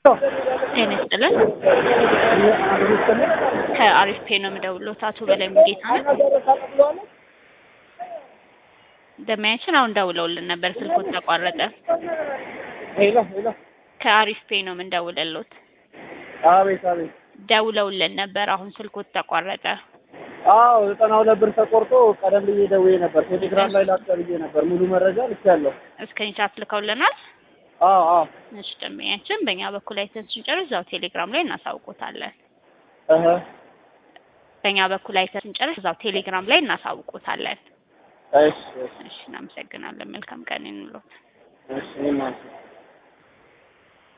ጤና ይስጥልን። ከአሪፍ ፔ ነው የምደውልዎት። አቶ በላይ ሙጌታ ነው። ደማያችን አሁን ደውለውልን ነበር፣ ስልኮት ተቋረጠ። ሄሎ ሄሎ። ከአሪፍ ፔ ነው የምንደውልልዎት። አቤት አቤት። ደውለውልን ነበር፣ አሁን ስልኮት ተቋረጠ። አዎ ዘጠና ሁለት ብር ተቆርጦ ቀደም ብዬ ደውዬ ነበር። ቴሌግራም ላይ ላክ ብዬ ነበር። ሙሉ መረጃ ልኬያለሁ። እስክሪንሻት ልከውልናል። አዎ አዎ። እሺ ደንበኛችን፣ በእኛ በኩል አይተን ስንጨርስ እዛው ቴሌግራም ላይ እናሳውቆታለን። እህ በእኛ በኩል አይተን ስንጨርስ እዛው ቴሌግራም ላይ እናሳውቆታለን። እሺ እሺ እሺ እናመሰግናለን። መልካም ቀን ይኑሮት። እሺ እኔም አመሰግናለሁ።